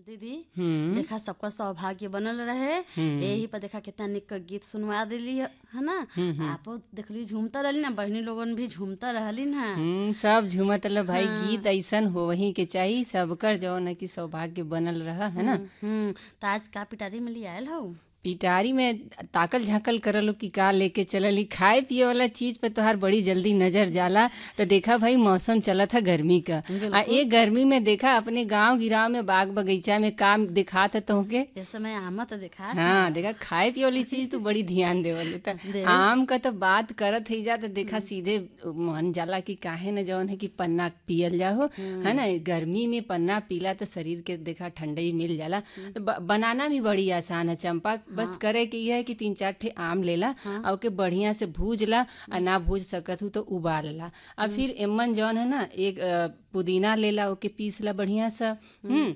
दीदी हम्म देखा सबका सौभाग्य बनल रहे यही पर देखा कितना निक क गीत सुनवा दिली है ना आपो देखली झूमता रहली ना बहनी लोगन भी झूमता रहली ना हम्म, सब झूमत रह भाई गीत ऐसन होवही के चाहिए सबकर जौन है कि सौभाग्य बनल रह है ना हम्म त आज का पिटारी में लिया आयल हौ पिटारी में ताकल झाकल करलो कि का लेके चलली खाए पिए वाला चीज पे तोहार बड़ी जल्दी नजर जाला तो देखा भाई मौसम चलत है गर्मी का आ एक गर्मी में देखा अपने गांव गिराव में बाग बगीचा में काम दिखात है तोहके इस समय आमा तो देखा हाँ देखा खाए पिए वाली चीज तू बड़ी ध्यान देवल त आम का तो बात करत ही जा तो देखा सीधे मन जाला कि काहे न जौन है कि पन्ना पियल जाहो है ना गर्मी में पन्ना पीला तो शरीर के देखा ठंडई मिल जाला तो ब- बनाना भी बड़ी आसान है चंपा बस करे के ये है कि तीन चार ठे आम लेला और ओके बढ़िया से भूज ला आ ना भूज सकत हूँ तो उबाल ला और फिर एमन जौन है ना एक अ, पुदीना लेला ओके पीस ला बढ़िया सा हम्म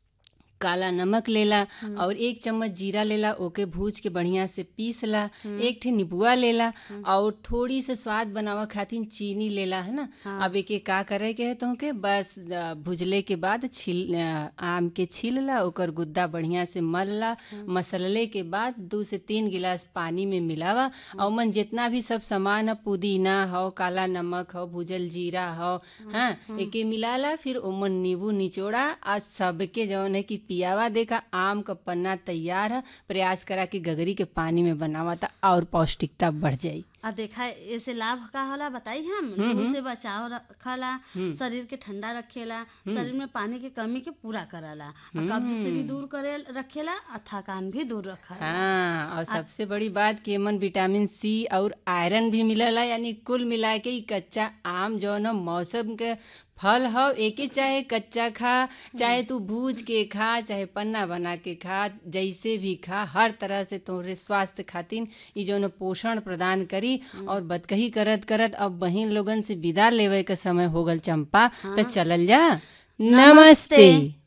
काला नमक लेला और एक चम्मच जीरा लेला ओके भूज के बढ़िया से पीस ला एक ठे नीबुआ लेला और थोड़ी से स्वाद बनावा खातिर चीनी लेला है ना अब एके का करे के है तोहके बस अ, भुजले के बाद छिल अ, आम के छील ला ओकर गुद्दा बढ़िया से मल ला मसलले के बाद दो से तीन गिलास पानी में मिलावा और मन जितना भी सब सामान है पुदीना हो काला नमक हो भुजल जीरा हो हाँ एके मिलाला फिर ओमन नींबू निचोड़ा आ सबके जौन है कि पियावा देखा आम का पन्ना तैयार है प्रयास करा कि गगरी के पानी में बनावा था और पौष्टिकता बढ़ जाई आ देखा ऐसे लाभ का होला बताई हम लू से बचाव रखला शरीर के ठंडा रखेला शरीर में पानी की कमी के पूरा करला आ कब्ज से भी दूर करे रखेला आ थकान भी दूर रखला हाँ और सबसे बड़ी बात कि एमन विटामिन सी और आयरन भी मिलला यानी कुल मिला के ई कच्चा आम जौन ह मौसम के फल हो एके चाहे कच्चा खा चाहे तू भूज के खा चाहे पन्ना बना के खा जैसे भी खा हर तरह से तोहरे स्वास्थ्य खातिर ई जौन पोषण प्रदान करी और बदकही करत करत अब बहिन लोगन से विदा लेवे के समय हो गल चंपा तो चलल जा नमस्ते।